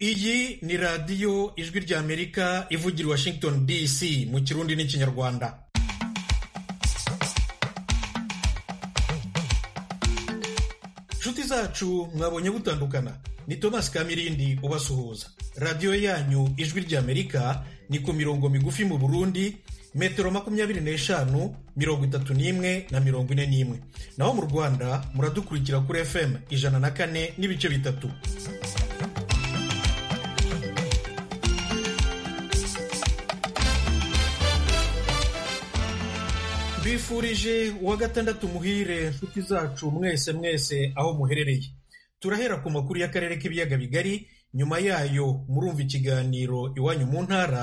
iyi ni radiyo ijwi ry'amerika ivugira i washington dc mu kirundi n'ikinyarwanda inshuti zacu mwabonye gutandukana ni thomas kamirindi ubasuhuza radiyo yanyu ijwi ry'amerika ni ku mirongo migufi mu burundi metero makumyabiri n'eshanu mirongo itatu n'imwe na mirongo ine n'imwe naho mu rwanda muradukurikira kuri fm ijana na kane n'ibice bitatu bifurije uwa gatandatu muhire nshuti zacu mwese mwese aho muherereye turahera ku makuru y'akarere k'ibiyaga bigari nyuma yayo murumva ikiganiro iwanyu mu ntara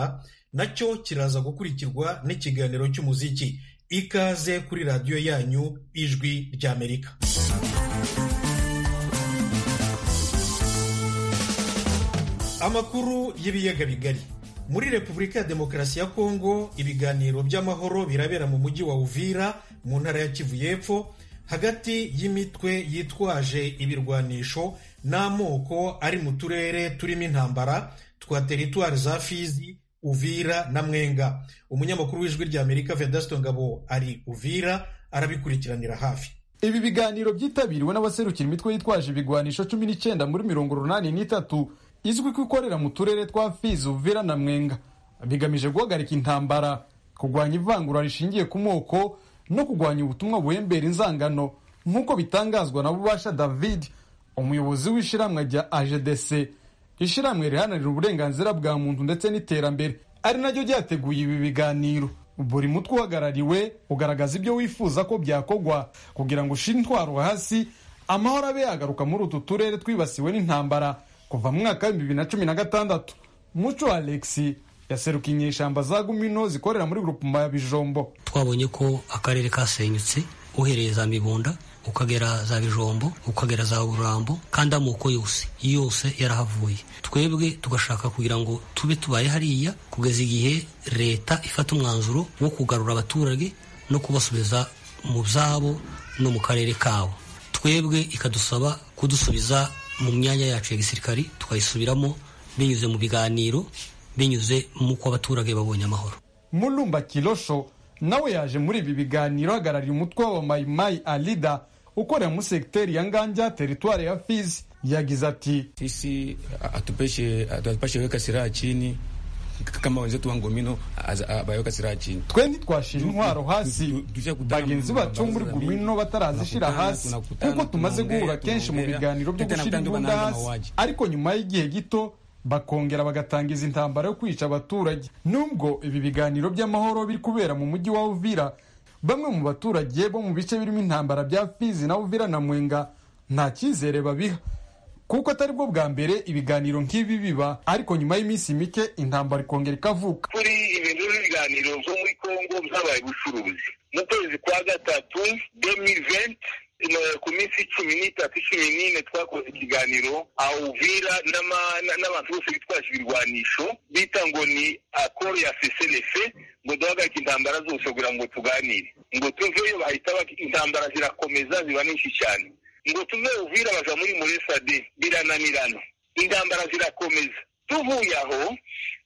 nacyo kiraza gukurikirwa n'ikiganiro cy'umuziki ikaze kuri radiyo yanyu ijwi ry'amerika amakuru y'ibiyaga bigari muri repubulika ya demokarasi ya kongo ibiganiro by'amahoro birabera mu mujyi wa uvira mu ntara ya kivu y'epfo hagati y'imitwe yitwaje ibirwanisho n'amoko ari mu turere turimo intambara twa teritwari za fizi uvira na mwenga umunyamakuru w'ijwi ry'amerika vedasito ngabo ari uvira arabikurikiranira hafi ibi biganiro byitabiriwe n'abaserukira imitwe yitwaje ibigwanisho cumi n'icyenda muri mirongo urunani n'itatu izwi ko ikorera mu turere twa Fizi Uvira na Mwenga bigamije guhagarika intambara kurwanya ivangura rishingiye ku moko no kurwanya ubutumwa buhembera inzangano nk'uko bitangazwa na Bubasha David umuyobozi w'ishyirahamwe rya AGDC ishyirahamwe riharanira uburenganzira bwa muntu ndetse n'iterambere ari naryo ryateguye ibi biganiro buri mutwe uhagarariwe ugaragaza ibyo wifuza ko byakogwa kugira ngo ushyire intwaro hasi amahoro abe yagaruka muri utu turere twibasiwe n'intambara kuva mu mwaka w'ibihumbi bibiri na cumi na gatandatu muco alexi yaserukiye inyeshyamba za gumino zikorera muri grupuma ya bijombo twabonye ko akarere kasenyutse uhereye za mibunda ukagera za bijombo ukagera za burambo kandi amoko yose yose yarahavuye twebwe tugashaka kugira ngo tube tubaye hariya kugeza igihe leta ifata umwanzuro wo kugarura abaturage no kubasubiza mu byabo no mu karere kabo twebwe ikadusaba kudusubiza mu myanya yacu ya gisirikari tukayisubiramo binyuze mu biganiro binyuze mu ko abaturage babonye amahoro murumba kirosho nawe yaje muri ibi biganiro ahagarariye umutwe wa mayimayi alida ukorera muri segiteri ya nganja teritwari ya fizi yagize ati sisi atupashe weka silaha chini kama wenzetu wa ngomino bayaweka silaha chini twe ntitwashira intwaro hasi bagenzi bacu muri gumino batarazishira hasi kuko tumaze guhura kenshi mu biganiro byo gushyira imbunda hasi ariko nyuma y'igihe gito bakongera bagatangiza intambara yo kwica abaturage nubwo ibi biganiro by'amahoro biri kubera mu mujyi wa uvira bamwe mu baturage bo mu bice birimo intambara bya fizi na uvira na mwenga nta cyizere babiha kuko atari bwo bwa mbere ibiganiro nk'ibi biba ariko nyuma y'iminsi mike intambara ikongera ikavuka kuri ibintu by'ibiganiro byo muri kongo byabaye ubucuruzi mu kwezi kwa gatatu demiventi ku minsi cumi n'itatu cumi n'ine twakoze ikiganiro awuvira n'abantu bose bitwaje ibirwanisho bita ngo ni akoro ya feselefe ngo duhagarike intambara zose kugira ngo tuganire ngo tuveyo bahita intambara zirakomeza ziba nyinshi cyane ngo tuve uvira baja muri muresade birananirana intambara zirakomeza tuvuye aho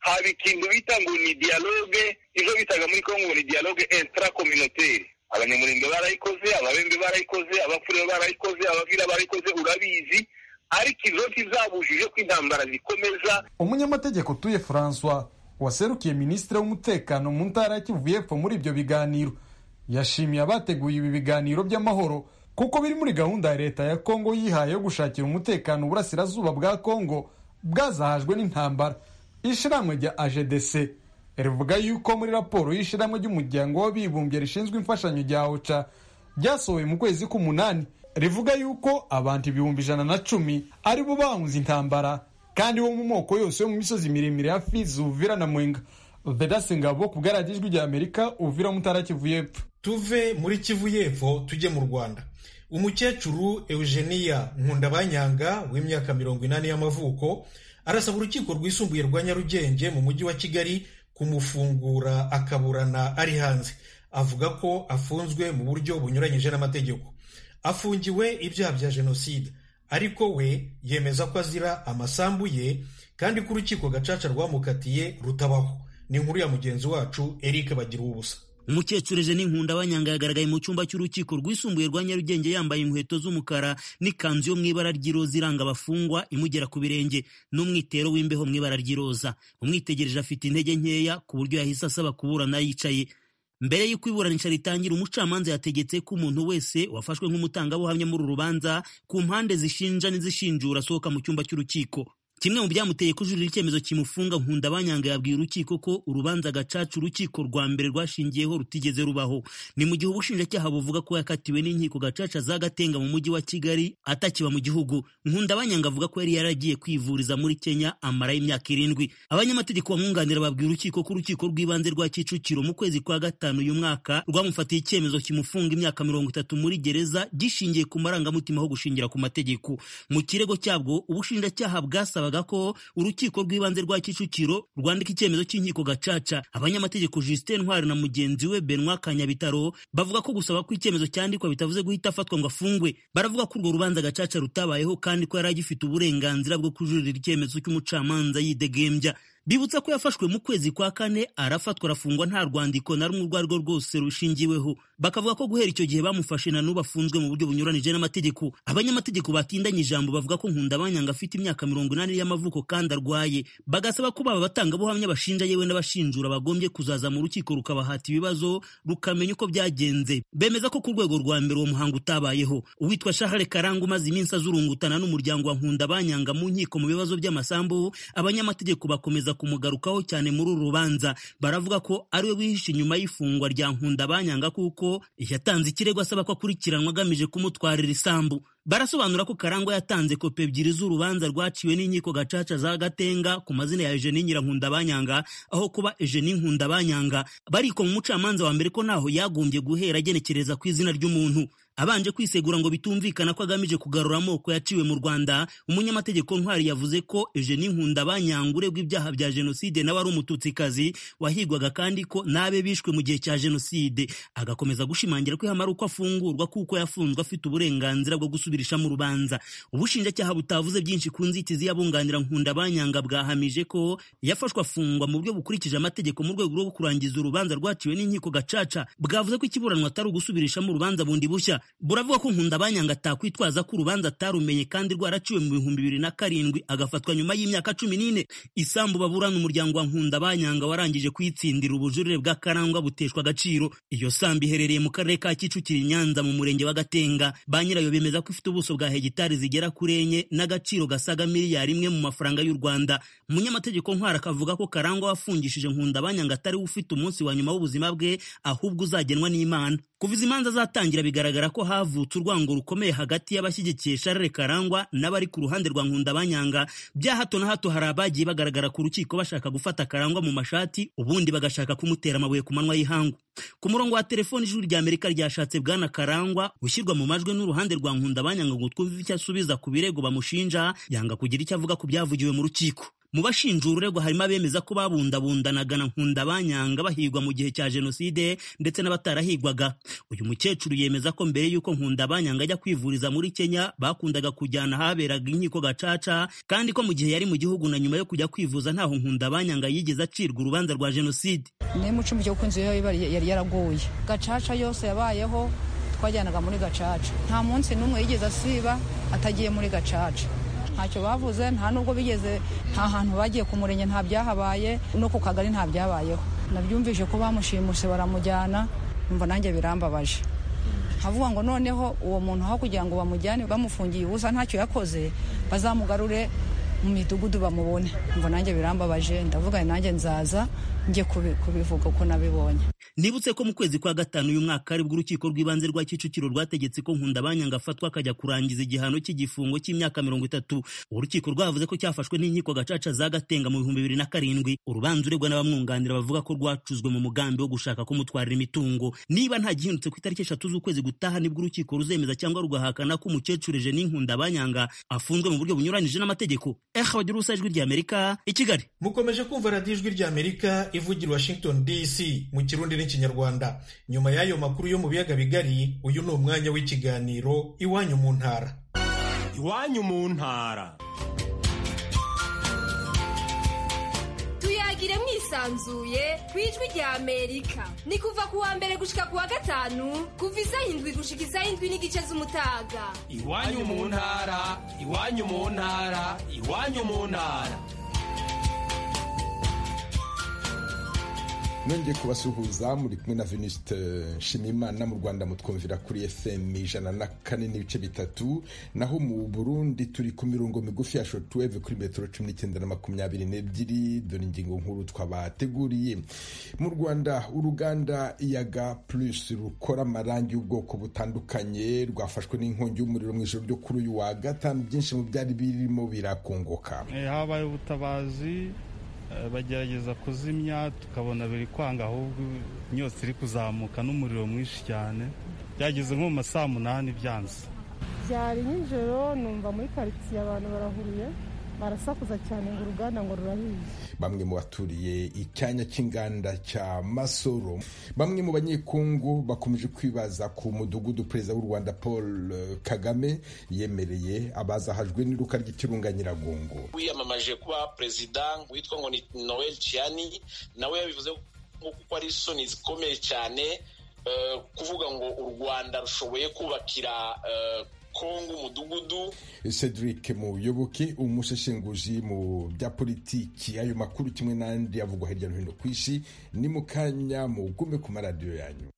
haba ikintu bita ngo ni dialogue ivyo bitaga muri kongo ni dialogue intrakommunautaire abanyamurimbe barayikoze ababembe barayikoze abapfure barayikoze abavira barayikoze urabizi ariko izo kizabujije ko intambara zikomeza umunyamategeko tuye francois waserukiye minisitiri w'umutekano mu ntara ya kivu y'epfo muri ibyo biganiro yashimiye abateguye ibi biganiro by'amahoro kuko biri muri gahunda ya leta ya kongo yihaye yo gushakira umutekano uburasirazuba bwa kongo bwazahajwe n'intambara ishyirahamwe rya agdc rivuga yuko muri raporo y'ishyirahamwe ry'umuryango w'abibumbye rishinzwe imfashanyo rya oca ryasohowe mu kwezi k'umunani rivuga yuko abantu ibihumbi ijana na cumi ari bo bahunze intambara kandi bo mu moko yose yo mu misozi miremire ya fizi uvira na mwenga vedasi ngabo ku bwaragijwi rya amerika uvira mutara kivu y'epfo tuve muri kivu y'epfo tujye mu rwanda umukecuru eugenia nkundabanyanga w'imyaka mirongo inani y'amavuko arasaba urukiko rwisumbuye rwa nyarugenge mu mujyi wa kigali kumufungura akaburana ari hanze avuga ko afunzwe mu buryo bunyuranyije n'amategeko afungiwe ibyaha bya jenoside ariko we yemeza ko azira amasambu ye kandi ko urukiko gacaca rwamukatiye rutabaho ni inkuru ya mugenzi wacu eric bagira ubusa umukecuru eugene nkundabanyanga yagaragaye mu cyumba cy'urukiko rwisumbuye rwa nyarugenge yambaye inkweto z'umukara n'ikanzu yo mu ibara ry'iroza iranga abafungwa imugera ku birenge n'umwitero w'imbeho mu ibara ry'iroza umwitegereje afite intege nkeya ku buryo yahise asaba kuburana yicaye mbere y'uko iburanisha ritangira umucamanza yategetse ko umuntu wese wafashwe nk'umutangabuhamya muri uru rubanza ku mpande zishinja n'izishinjura asohoka mu cyumba cy'urukiko kimwe mu byamuteye kujuririra icyemezo kimufunga nkundabanyanga yabwiye urukiko ko urubanza gacaca urukiko rwa mbere rwashingiyeho rutigeze rubaho ni mu gihe ubushinjacyaha buvuga ko yakatiwe n'inkiko gacaca z'agatenga mu mujyi wa kigali atakiba mu gihugu nkundabanyanga avuga ko yari yaragiye kwivuriza muri kenya amarayo imyaka irindwi abanyamategeko bamwunganira babwiye urukiko ko urukiko rw'ibanze rwa kicukiro mu kwezi kwa gatanu uyu mwaka rwamufatiye icyemezo kimufunga imyaka mirongo itatu muri gereza gishingiye ku marangamutima ho gushingira ku mategeko mu kirego cyabwo ubushinjacyaha bwasaba ko urukiko rw'ibanze rwa kicukiro rwandika icyemezo cy'inkiko gacaca abanyamategeko Justin ntwari na mugenzi we Benoit kanyabitaro bavuga ko gusaba ko icyemezo cyandikwa bitavuze guhita afatwa ngo afungwe baravuga ko urwo rubanza gacaca rutabayeho kandi ko yari agifite uburenganzira bwo kujuririra icyemezo cy'umucamanza yidegembya bibutsa ko yafashwe mu kwezi kwa kane arafatwa arafungwa nta rwandiko na rumwe urwo arirwo rwose rushingiweho bakavuga ko guhera icyo gihe bamufashe na n'ubu afunzwe mu buryo bunyuranije n'amategeko abanyamategeko batindanye ijambo bavuga ko nkundabanyanga afite imyaka mirongo inani y'amavuko kandi arwaye bagasaba ko baba batangabuhamya bashinja yewe n'abashinjura bagombye kuzaza mu rukiko rukabahata ibibazo rukamenya uko byagenze bemeza ko ku rwego rwa mbere uwo muhango utabayeho uwitwa shahare karanga umaze iminsi azurungutana n'umuryango wa nkundabanyanga mu nkiko mu bibazo by'amasambu abanyamategeko bakomeza kumugarukaho cyane muri uru rubanza baravuga ko ariwe wihishe inyuma y'ifungwa rya nkundabanyanga kuko yatanze ikirego asaba ko akurikiranwa agamije kumutwarira isambu barasobanura ko karangwa yatanze kopi ebyiri z'urubanza rwaciwe n'inkiko gacaca za gatenga ku mazina ya eugenie nyirankundabanyanga aho kuba eugenie nkundabanyanga bariko mu mucamanza wa mbere ko ntaho yagombye guhera agenekereza ku izina ry'umuntu abanje kwisegura ngo bitumvikana ko agamije kugarura amoko yaciwe mu rwanda umunyamategeko ntwari yavuze ko eugenie nkundabanyanga uregwa ibyaha bya jenoside nawe ari umututsikazi wahigwaga kandi ko n'abe bishwe mu gihe cya jenoside agakomeza gushimangira ko yamara uko afungurwa kuko yafunzwe afite uburenganzira bwo gusubirishamo urubanza ubushinjacyaha butavuze byinshi ku nzitizi y'abunganira nkundabanyanga bwahamije ko yafashwe afungwa mu buryo bukurikije amategeko mu rwego rwo kurangiza urubanza rwaciwe n'inkiko gacaca bwavuze ko ikiburanwa atari ugusubirishamo urubanza bundi bushya buravuga ko nkundabanyanga atakwitwaza ko urubanza atarumenye kandi rwaraciwe mu bihumbi bibiri na karindwi agafatwa nyuma y'imyaka cumi n'ine isambu baburana umuryango wa nkundabanyanga warangije kuyitsindira ubujurire bwa karangwa buteshwa agaciro iyo sambu iherereye mu karere ka kicukiro i nyanza mu murenge wa gatenga ba nyirayo bemeza ko ifite ubuso bwa hegitari zigera kuri enye n'agaciro gasaga miliyari imwe mu mafaranga y'u rwanda umunyamategeko ntwara akavuga ko karangwa wafungishije nkundabanyanga atariwe ufite umunsi wa nyuma w'ubuzima bwe ahubwo uzagenwa n'imana kuva izi manza zatangira bigaragara ko havutse urwango rukomeye hagati y'abashyigikiye Charles Karangwa n'abari ku ruhande rwa Nkundabanyanga bya hato na hato hari abagiye bagaragara ku rukiko bashaka gufata Karangwa mu mashati ubundi bagashaka kumutera amabuye ku manwa y'ihangu ku murongo wa telefoni ijuru rya Amerika ryashatse bwana Karangwa gushyirwa mu majwi n'uruhande rwa Nkundabanyanga ngo twumve icyo asubiza ku birego bamushinja yanga kugira icyo avuga ku byavugiwe mu rukiko mu bashinjura uregwa harimo abemeza ko babundabundanaga na nkundabanyanga bahigwa mu gihe cya jenoside ndetse n'abatarahigwaga uyu mukecuru yemeza ko mbere y'uko nkundabanyanga ajya kwivuriza muri kenya bakundaga kujyana ahaberaga inkiko gacaca kandi ko mu gihe yari mu gihugu na nyuma yo kujya kwivuza ntaho nkundabanyanga yigeze acirwa urubanza rwa jenoside niyo mucumi cyo kunzi yari yaragoye gacaca yose yabayeho twajyanaga muri gacaca nta munsi n'umwe yigeze asiba atagiye muri gacaca ntacyo bavuze nta nubwo bigeze nta hantu bagiye ku murenge nta byahabaye no ku kagari nta byabayeho nabyumvise ko bamushimuse baramujyana umva nanjye birambabaje havuga ngo noneho uwo muntu aho kugira ngo bamujyane bamufungiye ubusa ntacyo yakoze bazamugarure mu midugudu bamubone umva nanjye birambabaje ndavuga nanjye nzaza njye kubivuga uko nabibonye nibutse ko mu kwezi kwa gatanu uyu mwaka aribwo urukiko rw'ibanze rwa kicukiro rwategetse ko nkundabanyanga afatwa akajya kurangiza igihano cy'igifungo cy'imyaka mirongo itatu urukiko rwavuze ko cyafashwe n'inkiko gacaca za gatenga mu bihumbi bibiri na karindwi urubanza uregwa n'abamwunganira bavuga ko rwacuzwe mu mugambi wo gushaka kumutwarira imitungo niba nta gihindutse ku itariki eshatu z'ukwezi gutaha nibwo urukiko ruzemeza cyangwa rugahakana ko umukecuru eje n'inkundabanyanga afunzwe mu buryo bunyuranyije n'amategeko eha bagira ubusa ijwi ry'amerika i kigali mukomeje kumva radiyo ijwi ry'amerika ivugira washington dc mu kirundi n'ikinyarwanda nyuma y'ayo makuru yo mu biyaga bigari uyu ni umwanya w'ikiganiro iwanyu mu ntara iwanyu mu ntara tuyagire mwisanzuye ku ijwi rya amerika ni kuva ku wa mbere gushika ku wa gatanu kuva izayindwi gushika izayindwi n'igice z'umutaga iwanyu mu ntara iwanyu mu ntara iwanyu mu ntara nongeye kubasuhuza muri kumwe na veniste nshimiyimana mu rwanda mutwumvira kuri fm ijana na kane n'ibice bitatu naho mu burundi turi ku mirongo migufi ya shortwave kuri metero cumi n'icyenda na makumyabiri n'ebyiri dore ingingo nkuru twabateguriye mu rwanda uruganda iyaga plus rukora amarangi y'ubwoko butandukanye rwafashwe n'inkongi y'umuriro mu ijoro ryo kuri uyu wa gatanu byinshi mu byari birimo birakongoka habaye ubutabazi bagerageza kuzimya tukabona biri kwanga ahubwo imyotsi iri kuzamuka n'umuriro mwinshi cyane byageze nko mu ma saa munani byanze byari nijoro numva muri karitsiye abantu barahuriye barasakuza cyane ngo uruganda ngo rurabizi bamwe mu baturiye icyanya cy'inganda cya masoro bamwe mu banyekongo bakomeje kwibaza ku mudugudu perezida w'u rwanda paul kagame yemereye abazahajwe n'iruka ry'ikirunga nyiragongo wiyamamaje kuba perezida witwa ngo ni noel ciani nawe yabivuze nko kuko ari isoni zikomeye cyane kuvuga ngo u rwanda rushoboye kubakira kongo umudugudu cedric muyoboke umusheshenguzi mu bya politiki ayo makuru kimwe n'andi avugwa hirya no hino ku isi ni mu kanya mugume ku maradiyo yanyu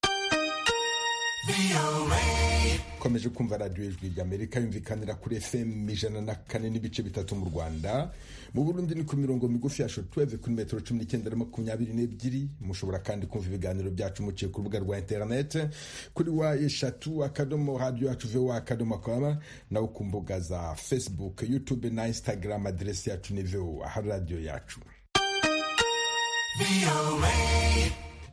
komeje kumva radiyo ijwi ry'amerika yumvikanira kuri fm ijana na kane n'ibice bitatu mu rwanda mu burundi ni ku mirongo migufi ya shotweve kuri metero cumi n'icyenda na makumyabiri n'ebyiri mushobora kandi kumva ibiganiro byacu muciye ku rubuga rwa interinete kuri wa eshatu akadomo radiyo yacu vowa akadomo kwama nawe ku mbuga za facebook youtube na instagram aderesi yacu ni vowa aha radiyo yacu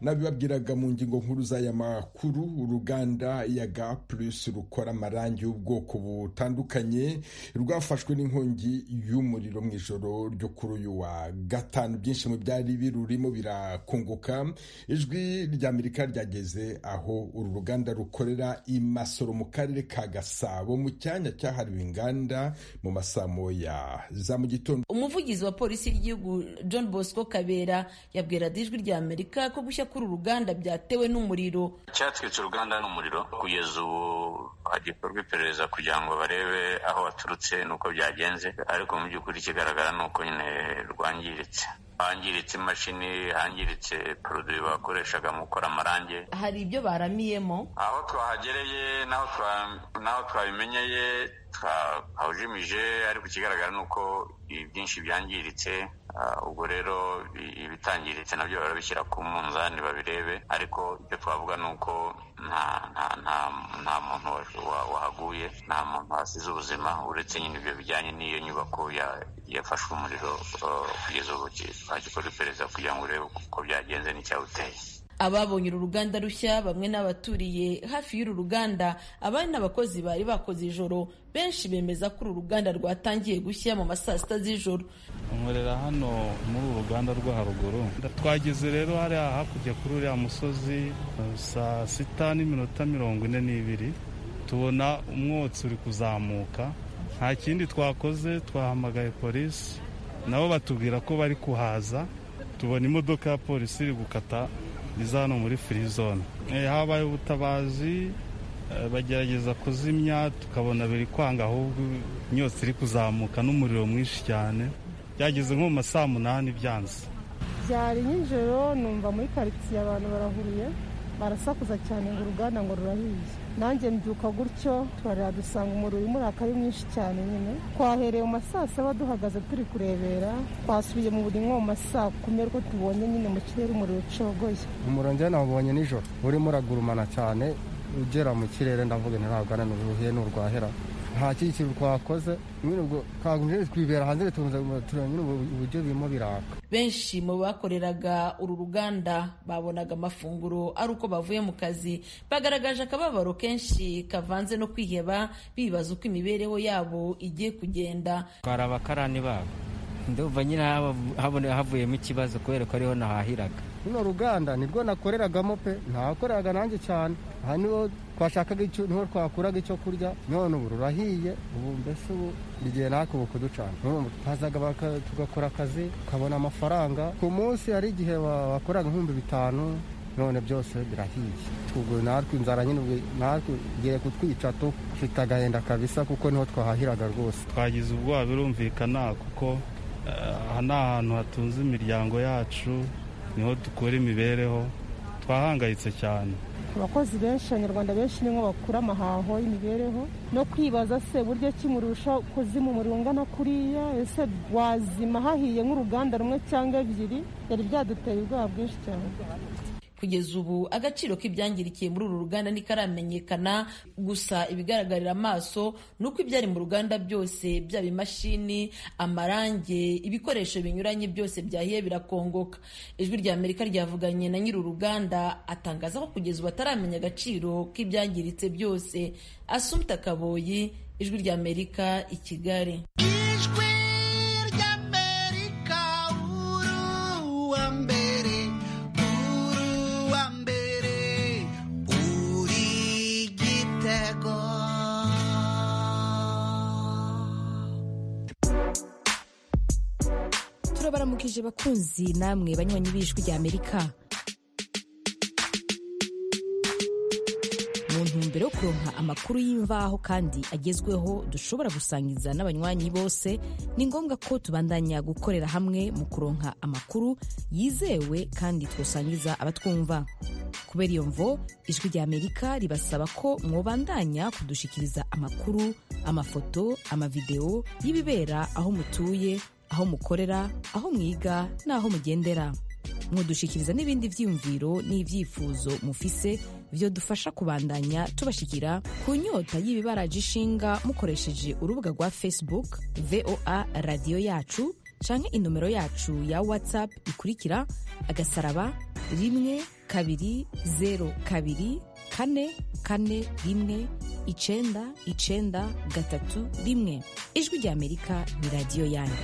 nabibabwiraga mu ngingo nkuru z'aya makuru uruganda yaga plus rukora amarangi y'ubwoko butandukanye rwafashwe n'inkongi y'umuriro mu ijoro ryo kuri uyu wa gatanu byinshi mu byari birurimo birakunguka ijwi ry'amerika ryageze aho uru ruganda rukorera i masoro mu karere ka gasabo mu cyanya cyahariwe inganda mu masaa moya za mu gitondo umuvugizi wa polisi y'igihugu john bosco kabera yabwira ijwi ry'amerika ko gushya kuri uruganda byatewe n'umuriro cyatwitse uruganda n'umuriro kugeza ubu hagikorwa iperereza kugira ngo barebe aho waturutse n'uko byagenze ariko mu by'ukuri ikigaragara ni uko nyine rwangiritse hangiritse imashini hangiritse poroduwi bakoreshaga mu gukora amarange hari ibyo baramiyemo aho twahagereye n'aho twabimenyeye twahujimije ariko ikigaragara ni uko ibyinshi byangiritse ubwo rero ibitangiritse nabyo barabishyira ku munzani babirebe ariko ibyo twavuga ni uko nta nta nta nta muntu wahaguye nta muntu wasize ubuzima uretse nyine ibyo bijyanye n'iyo nyubako yafashwe umuriro kugeza ubu twagikorwa iperereza kugira ngo urebe uko byagenze n'icyawuteye ababonye uru ruganda rushya bamwe n'abaturiye hafi y'uru ruganda abandi n'abakozi bari bakoze ijoro benshi bemeza ko uru ruganda rwatangiye gushya mu ma saa sita z'ijoro nkorera hano muri uru ruganda rwo haruguru twageze rero hariya hakurya kuri uriya musozi saa sita n'iminota mirongo ine n'ibiri tubona umwotsi uri kuzamuka nta kindi twakoze twahamagaye polisi nabo batubwira ko bari kuhaza tubona imodoka ya polisi iri gukata iza hano muri furi zone habaye ubutabazi bagerageza kuzimya tukabona biri kwanga ahubwo imyotsi iri kuzamuka n'umuriro mwinshi cyane byageze nko mu ma saa munani byanze byari nijoro numva muri karitsiye abantu barahuriye barasakuza cyane ngo uruganda ngo rurahiye nanjye mbyuka gutyo turarira dusanga umuriro umuraka ari mwinshi cyane nyine twahereye mu masaa saba duhagaze turi kurebera twasubiye mu buri nko mu masaa kumi ariko tubonye nyine mu kirere umuriro ucogoye umuriro njyewe nawubonye nijoro urimo uragurumana cyane ugera mu kirere ndavuga ntirabwana n'uruhiye n'urwahera nta kindi twakoze nyine ubwo kagumije twibera hanze tureba nyine uburyo birimo biraka benshi mu bakoreraga uru ruganda babonaga amafunguro ari uko bavuye mu kazi bagaragaje akababaro kenshi kavanze no kwiheba bibaza uko imibereho yabo igiye kugenda twara abakarani babo ndumva nyine havuyemo ikibazo kubera ko ariho nahahiraga runo ruganda nibwo nakoreragamo pe ntakoreraga nanjye cyane aha niho twashakaga icyo niho twakuraga icyo kurya none ubu rurahiye ubu mbese ubu igihe natwe ubu kuducana twazaga tugakora akazi tukabona amafaranga ku munsi hari igihe wakoraga nk'ibihumbi bitanu none byose birahiye ubwo natwe inzara nyine natwe igiye kutwica tu dufite agahinda kabisa kuko niho twahahiraga rwose twagize ubwoba birumvikana kuko aha ni ahantu hatunze imiryango yacu niho dukura imibereho twahangayitse cyane abakozi benshi abanyarwanda benshi ni bakura amahaho y'imibereho no kwibaza se buryo kimurusha kuzima umuriro ungana kuriya ese wazima hahiye nk'uruganda rumwe cyangwa ebyiri yari byaduteye ubwoba bwinshi cyane kugeza ubu agaciro k'ibyangirikiye muri uru ruganda ntikaramenyekana gusa ibigaragarira amaso ni uko ibyari mu ruganda byose byaba imashini amarange ibikoresho binyuranye byose byahiye birakongoka ijwi rya amerika ryavuganye na nyiri uruganda atangaza ko kugeza ubu ataramenya agaciro k'ibyangiritse byose asumta kaboyi ijwi rya amerika i kigali turabaramukije bakunzi namwe banywanyi b'ijwi rya amerika mu ntumbero yo kuronka amakuru y'imvaho kandi agezweho dushobora gusangiza n'abanywanyi bose ni ngombwa ko tubandanya gukorera hamwe mu kuronka amakuru yizewe kandi twosangiza abatwumva kubera iyo mvo ijwi rya amerika ribasaba ko mwobandanya kudushikiriza amakuru amafoto amavidewo y'ibibera aho mutuye aho mukorera aho mwiga n'aho mugendera mwodushikiriza n'ibindi byiyumviro n'ibyifuzo mufise byo dufasha kubandanya tubashikira ku nyota y'ibibaraje ishinga mukoresheje urubuga rwa facebook voa radiyo yacu canke inomero yacu ya whatsapp ikurikira agasaraba rimwe kabiri zero kabiri kane kane rimwe icenda icenda gatatu rimwe ijwi rya amerika ni radiyo yanyu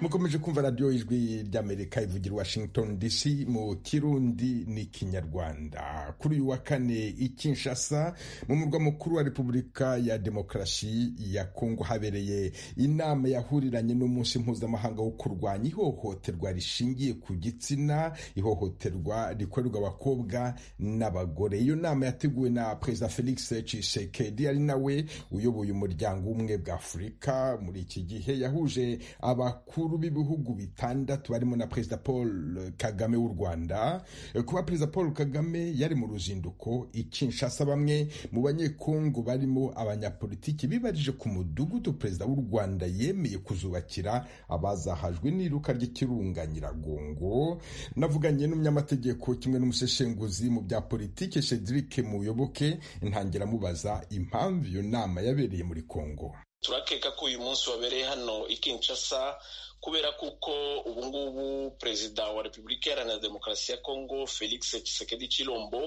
mukomeje kumva radiyo ijwi ry'amerika ivugira washington dc mu kirundi ni kinyarwanda kuri uyu wa kane i kinshasa mu murwa mukuru wa repubulika ya demokarasi ya kongo habereye inama yahuriranye n'umunsi mpuzamahanga wo kurwanya ihohoterwa rishingiye ku gitsina ihohoterwa rikorerwa abakobwa n'abagore iyo nama yateguwe na perezida felix tshisekedi ari nawe uyoboye umuryango w'ubumwe bwa afurika muri iki gihe yahuje abakuru b'ibihugu bitandatu barimo na perezida paul kagame w'u rwanda kuba perezida paul kagame yari mu ruzinduko ikinshasa bamwe mu banyekongo barimo abanyapolitiki bibarije ku mudugudu perezida w'u rwanda yemeye kuzubakira abazahajwe n'iruka ry'ikirunga nyiragongo navuganye n'umunyamategeko kimwe n'umuseshenguzi mu bya politiki cedric muyoboke ntangira mubaza impamvu iyo nama yabereye muri kongo turakeka ko uyu munsi wabereye hano i Kinshasa kubera kuko ubu ngubu perezida wa repubulika iharanira demokarasi ya kongo felix tshisekedi chilombo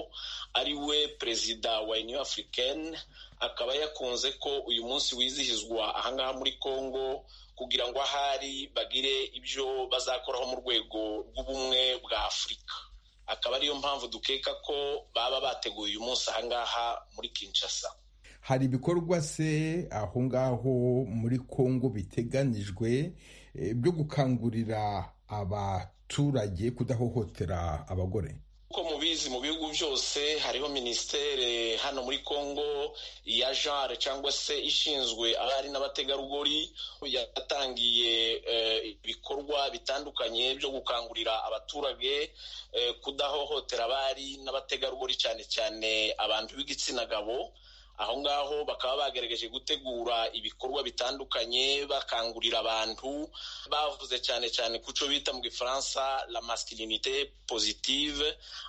ari we perezida wa union africaine akaba yakunze ko uyu munsi wizihizwa ahangaha muri kongo kugira ngo ahari bagire ibyo bazakoraho mu rwego rw'ubumwe bwa afurika akaba ariyo mpamvu dukeka ko baba bateguye uyu munsi ahangaha muri kinshasa hari ibikorwa se aho ngaho muri kongo biteganijwe byo gukangurira abaturage kudahohotera abagore uko mu mubizi mu bihugu byose hariho minisiteri hano muri congo ya jare cyangwa se ishinzwe abari n'abategarugori yatangiye eh, ibikorwa bitandukanye byo gukangurira abaturage eh, kudahohotera abari n'abategarugori cyane cyane abantu b'igitsina gabo aho ngaho bakaba bagerageje gutegura ibikorwa bitandukanye bakangurira abantu bavuze cyane cyane ku cyo bita mu gifaransa la masculinite positive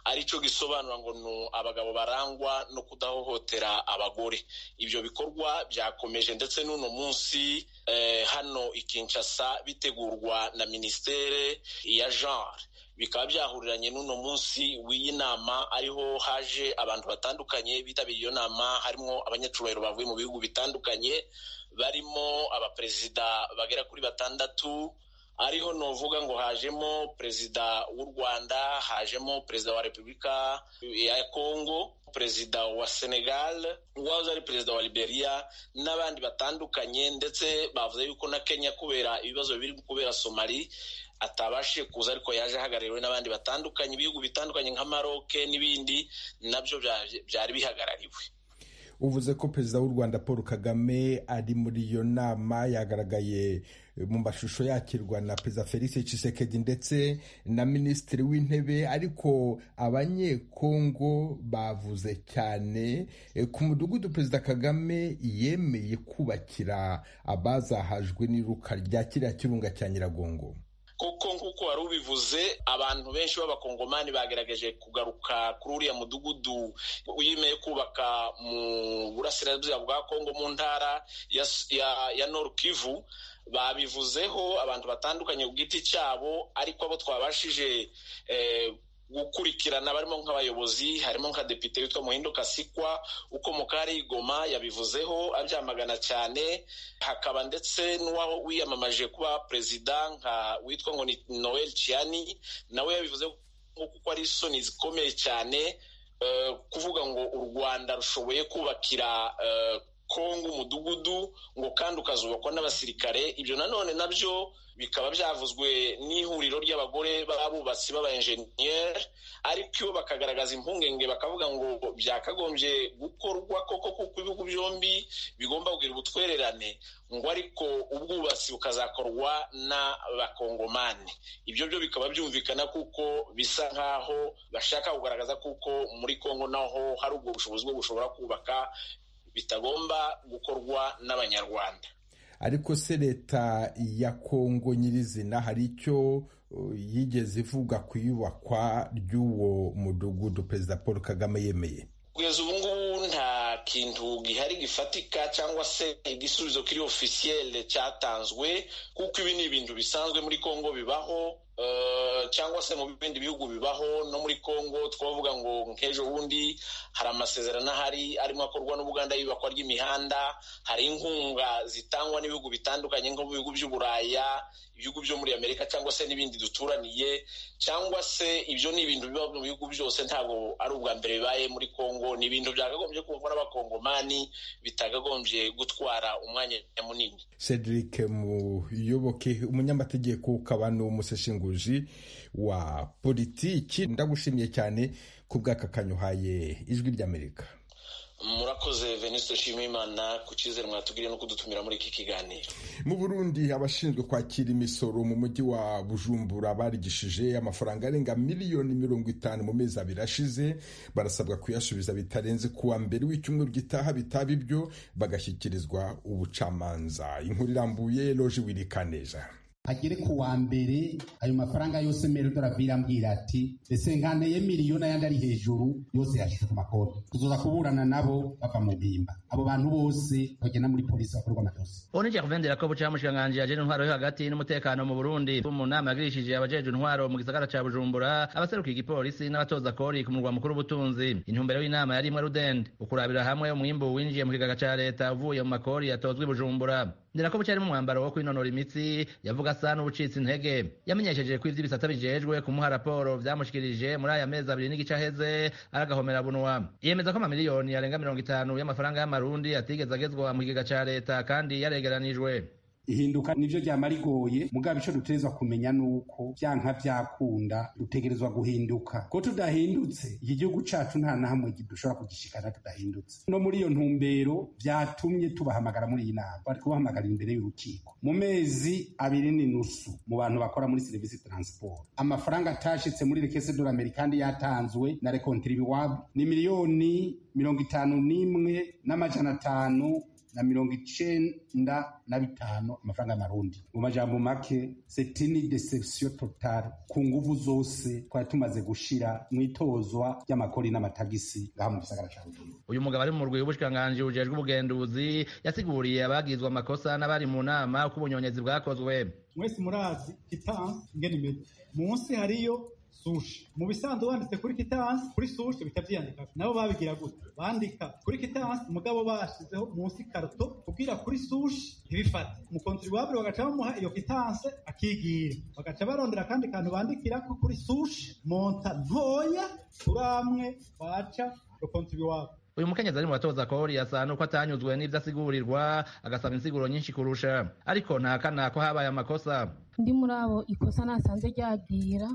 aricyo gisobanura ngo ni abagabo barangwa no kudahohotera abagore ibyo bikorwa byakomeje ndetse n'uno munsi eh, hano i kinshasa bitegurwa na minisiteri ya genre bikaba byahuriranye n'uno munsi w'iyi nama ariho haje abantu batandukanye bitabiriye iyo nama harimo abanyacyubahiro bavuye mu bihugu bitandukanye barimo abaperezida bagera kuri batandatu ariho nuvuga ngo hajemo perezida w'u rwanda hajemo perezida wa repubulika ya kongo perezida wa senegal uwahoze ari perezida wa liberia n'abandi batandukanye ndetse bavuze yuko na kenya kubera ibibazo biri kubera somali atabashije kuza ariko yaje ahagarariwe n'abandi batandukanye ibihugu bitandukanye nka maroke n'ibindi nabyo byari bihagarariwe uvuze ko perezida w'u rwanda paul kagame ari muri iyo nama yagaragaye mu mashusho yakirwa na perezida felix cisekedi ndetse na minisitiri w'intebe ariko abanyekongo bavuze cyane ku mudugudu perezida kagame yemeye kubakira abazahajwe n'iruka rya kiriya kirunga cya nyiragongo kuko nk'uko wari ubivuze abantu benshi b'abakongomani bagerageje kugaruka kuri uriya mudugudu wemeye kubaka mu burasirazuba bwa kongo mu ntara ya, ya, ya noru kivu babivuzeho abantu batandukanye ku giti cyabo ariko abo twabashije eh, gukurikirana barimo nk'abayobozi harimo nka depite witwa muhindo kasikwa ukomoka hari igoma yabivuzeho abyamagana cyane hakaba ndetse n'uwaho wiyamamaje kuba perezida nka witwa ngo ni noel ciani nawe yabivuze kuko ari isoni zikomeye cyane kuvuga ngo u rwanda rushoboye kubakira kongo umudugudu ngo kandi ukazubakwa n'abasirikare ibyo nanone nabyo bikaba byavuzwe n'ihuriro ry'abagore b'abubatsi b'abayenjeniyeri ariko iyo bakagaragaza impungenge bakavuga ngo byakagombye gukorwa koko kuko ibihugu byombi bigomba kugira ubutwererane ngo ariko ubwubatsi bukazakorwa n'abakongomani ibyo byo bikaba byumvikana kuko bisa nk'aho bashaka kugaragaza kuko muri kongo naho hari ubwo bushobozi bwo gushobora kubaka bitagomba gukorwa n'abanyarwanda ariko se leta ya kongo nyirizina hari icyo yigeze ivuga ku iyubakwa ry'uwo mudugudu perezida paul kagame yemeye kugeza ubu ngubu nta kintu gihari gifatika cyangwa se igisubizo kiri ofisiyele cyatanzwe kuko ibi ni ibintu bisanzwe muri kongo bibaho cyangwa se mu bindi bihugu bibaho no muri congo twavuga ngo nk'ejo bundi hari amasezerano ahari arimo akorwa n'ubuganda y'ibakwa ry'imihanda hari inkunga zitangwa n'ibihugu bitandukanye nko mu bihugu by'uburaya ibihugu byo muri amerika cyangwa se n'ibindi duturaniye cyangwa se ibyo ni ibintu biba mu bihugu byose ntabwo ari ubwa mbere bibaye muri congo ni ibintu byakagombye kumva n'abakongomani bitakagombye gutwara umwanya munini cedric muyoboke umunyamategeko ukaba ni umuseshingu wa politiki ndagushimiye cyane ku bw'aka kanyuhaye ijwi ry'amerika murakoze veniste nshimiyimana ku cyizere mwatubwiriye no kudutumira muri iki kiganiro mu burundi abashinzwe kwakira imisoro mu mujyi wa bujumbura barigishije amafaranga arenga miliyoni mirongo itanu mu mezi abiri ashize barasabwa kuyasubiza bitarenze kuwa mbere w'icyumweru gitaha bitaba ibyo bagashyikirizwa ubucamanza inkuru irambuye loji wirikaneja hagere ku wa mbere ayo mafaranga yose meredorabiri ambwira ati ese nkaneye miliyoni ayandi ari hejuru yose yashyize ku makonti tuzoza kuburana nabo bava mu bimba abo bantu bose bagenda muri polisi bakorwa amakosa unijye kuvendera ko bucamushikiranganji yajeje intwaro yo hagati n'umutekano mu burundi mu nama yagirishije abajeje intwaro mu gisagara ca bujumbura abaseruka igipolisi n'abatoza kori ku murwa mukuru w'ubutunzi intumbero y'inama yari imwe rudende ukurabira hamwe umwimbu winjiye mu kigega ca leta uvuye mu makori yatozwe i bujumbura ndera ko bucari mu mwambaro wo kwinonora imitsi yavuga asa n'ubucitse intege yamenyesheje ko ivy'ibisata bijejwe kumuha raporo vyamushikirije muri aya mezi abiri n'igice aheze aragahomera bunwa yemeza ko amamiliyoni arenga mirongo itanu y'amafaranga y'amarundi atigeze agezwa mu kigega ca leta kandi yaregeranijwe ihinduka nibyo ryama rigoye mugabo icyo dutegerezwa kumenya ni uko byanka byakunda dutegerezwa guhinduka ko tudahindutse iki gihugu cyacu nta na hamwe dushobora kugishikana tudahindutse no muri iyo ntumbero byatumye tubahamagara muri iyi nama bari kubahamagarira imbere y'urukiko mu mezi abiri n'inusu mu bantu bakora muri serivisi taransiporo amafaranga atashitse muri rekese dorameri kandi yatanzwe na rekontiribiwabo ni miliyoni mirongo itanu n'imwe n'amajana atanu na mirongo icenda na bitanu amafaranga y'amarundi mu majambo make setini deception totale ku nguvu zose twari tumaze gushira mw'itozwa ry'amakori n'amatagisi ngaha mu gisagara ca bujumbura uyu mugabo ari mu rwego rw'ubushikiranganji bujejwe ubugenduzi yasiguriye abagizwe amakosa n'abari mu nama ko ubunyonyezi bwakozwe mwese murazi kitansi ngene imeze munsi hariyo sushi mu bisanzwe banditse kuri kitansi kuri sushi bita byiyandika nabo babigira gutya bandika kuri kitansi umugabo bashizeho munsi karuto kubwira kuri sushi ntibifate umukontribuwabure bagaca bamuha iyo kitanse akigira bagaca barondera akandi kantu bandikira ko kuri sushi monta ntoya turamwe baca umukontribuwabure uyu mukenyezi ari mu batoza kori asa nuko atanyuzwe n'ibyo asigurirwa agasaba insiguro nyinshi kurusha ariko ntahakana ko habaye amakosa ndi muri abo ikosa nasanze ryagira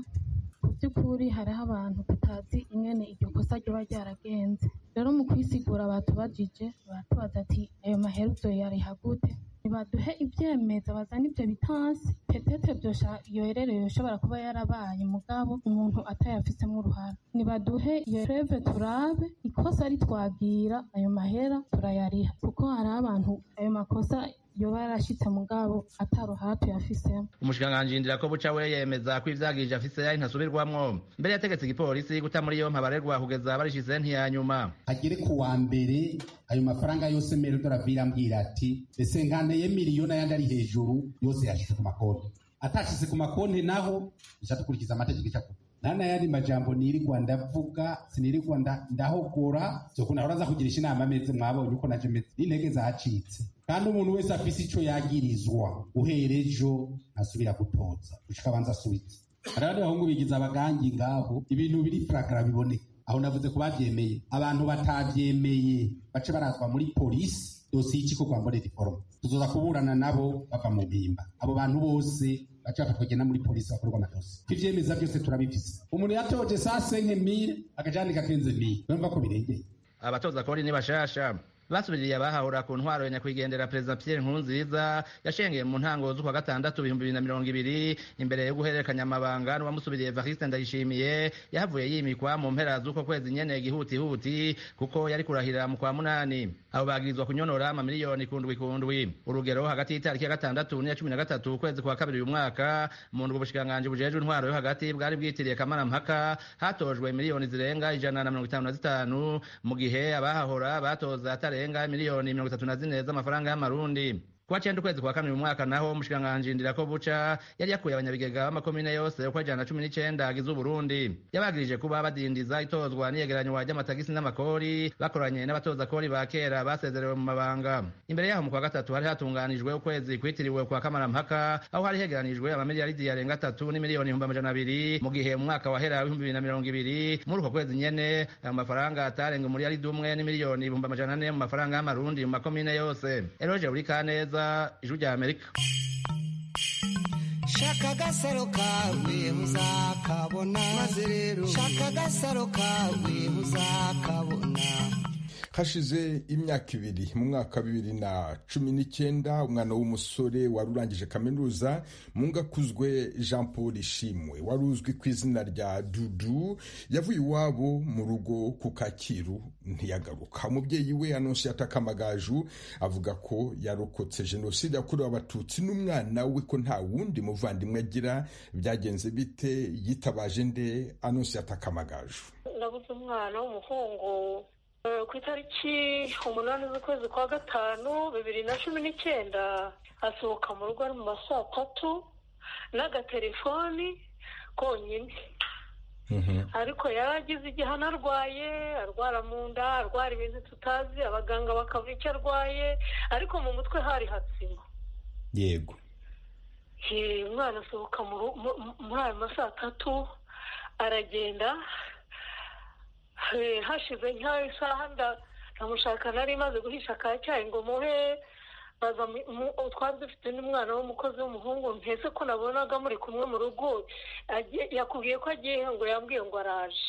mu by'ukuri hariho abantu tutazi ingene iryo kosa ryaba ryaragenze rero mu kwisigura batubajije baratubaza ati ayo maheruzo yariha gute ntibaduhe ibyemeza bazana ibyo bitansi petete byosha iyo rero yoshobora kuba yarabaye mugabo umuntu atayafisemo uruhara ntibaduhe iyo reve turabe ikosa ari twagira ayo mahera turayariha kuko hari abantu ayo makosa yoba yarashitse mugabo ataruhara tuyafisemo umushikiranganji ndira ko buca we yemeza ko ivyagije afise yari ntasubirwamwo mbere yategetse igipolisi guta muri yompi abarerwa kugeza barishize ntiyanyuma agere ku wa mbere ayo mafaranga yose merodora ambwira ati ese nkanteye miliyoni ayandi ari hejuru yose yashyize ku makonti atashyize ku makonti naho dushaka dukurikiza amategeko icakuba nana yandi majambo nirirwa ndavuga sinirirwa nda- ndahogora zokunda ahora aza kugirisha inama meze mwabonye uko naje meze n'intege zacitse kandi umuntu wese afise ico yagirizwa uhereye ejo ntasubira gutoza gushika abanza asubitse hari abandi bahungu bigiza abagangi ngaho ibintu biri fragara biboneka aho navuze ko bavyemeye abantu batavyemeye bace barazwa muri polisi dosiye ikikorwa mbonera iforomo tuzoza kuburana nabo bava mu bimba abo bantu bose baca bafatwa bagenda muri polisi bakorwa amakosa ko ivyemeza byose turabifise umuntu yatoje saa senke mire akajandika kenze mire urumva ko birengeye abatoza kori ni bashasha basubiriye abahahura ku ntwaro ya nyakwigendera perezida pierre nkurunziza yashengeye mu ntango z'ukwa gatandatu ibihumbi bibiri na mirongo ibiri imbere yo guhererekanya amabanga n'uwamusubiriye evariste ndayishimiye yahavuye yimikwa mu mpera z'uko kwezi nyene gihutihuti kuko yari kurahirira mu kwa munani abo bagirizwa kunyonora amamiliyoni kundwi kundwi urugero hagati y'itariki ya gatandatu n'iya cumi na gatatu ukwezi kwa kabiri uyu mwaka mu ndwi ubushikiranganji bujejwe intwaro yo hagati bwari bwitiriye kamarampaka hatojwe miliyoni zirenga ijana na mirongo itanu na zitanu mu gihe abahahora batoza atarenga miliyoni mirongo itatu na zine z'amafaranga y'amarundi kuwa cyenda ukwezi kwa kane uyu mwaka naho umushikiranganji ndira buca yari yakuye abanyabigega b'amakomine yose uko ajana na cumi n'icenda agize uburundi yabagirije kuba badindiza itozwa n'iyegeranywa ry'amatagisi n'amakori bakoranye n'abatoza kori ba kera basezerewe mu mabanga imbere yaho mu kwa gatatu hari hatunganijwe ukwezi kwitiriwe kwa kamarampaka aho hari hegeranijwe amamiliyaridi yarenga atatu n'imiliyoni ibihumbi amajana abiri mu gihe mu mwaka wahera w'ibihumbi bibiri na mirongo ibiri muri uko kwezi nyene ayo mafaranga atarenga umuriyaridi umwe n'imiliyoni ibihumbi amajana ane mu mafaranga y'amarundi mu makomine yose eroje buri kaneza ijwi rya amerika shaka agasaro kawe uzakabona maze rero shaka agasaro kawe uzakabona hashize imyaka ibiri mu mwaka wa bibiri na cumi n'icyenda umwana w'umusore wari urangije kaminuza mungakuzwe jean paul ishimwe wari uzwi ku izina rya dudu yavuye iwabo mu rugo ku kacyiru ntiyagaruka umubyeyi we anonsiyata kamagaju avuga ko yarokotse jenoside yakorewe abatutsi n'umwana we ko nta wundi muvandimwe agira byagenze bite yitabaje nde anonsiyata kamagaju ndabuze umwana w'umuhungu Eh, ku itariki umunani z'ukwezi kwa gatanu bibiri na cumi n'icyenda asohoka mu rugo ari mu ma saa tatu n'agatelefoni konyine ariko yari agize igihano arwaye arwara mu nda arwara ibintu tutazi abaganga bakavuga icyo arwaye ariko mu mutwe hari hatsima yego Eh, umwana asohoka mu ru- mu- mu- muri ayo ma saa tatu aragenda Eh, hashize nk'aho isaha nda- ndamushaka nari maze guhisha ka cyayi ngo muhe baza mu- mu- ubu twari dufite n'umwana w'umukozi w'umuhungu mpese ko nabonaga muri kumwe mu rugo agiye- yakubwiye ko agiye ngo yambwiye ngo araje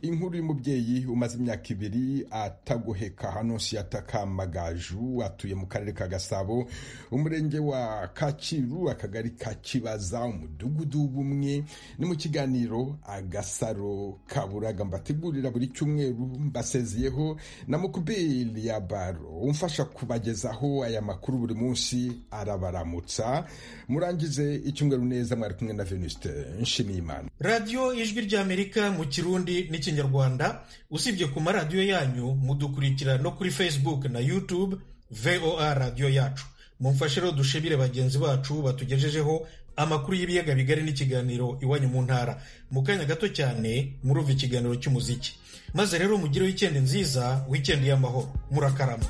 inkuru y'umubyeyi umaze imyaka ibiri atagoheka hano siyata kamagaju atuye mu karere ka gasabo umurenge wa kakiru akagari ka kibaza umudugudu w'ubumwe ni mu kiganiro agasaro kaburaga mbategurira buri cyumweru mbasezeyeho na mukubeli ya baro umfasha kubagezaho aya makuru buri munsi arabaramutsa murangize icyumweru neza mwari kumwe na venuste nshimiyimana radiyo ijwi ry'amerika mu kirundi n'ikinyarwanda usibye ku maradiyo yanyu mudukurikira no kuri facebook na youtube voa radiyo yacu mumfashe rero dushimire bagenzi bacu batugejejeho amakuru y'ibiyaga bigari n'ikiganiro iwanyu mu ntara mu kanya gato cyane murumva ikiganiro cy'umuziki maze rero mugireho wikendi nziza wikendi y'amahoro murakarama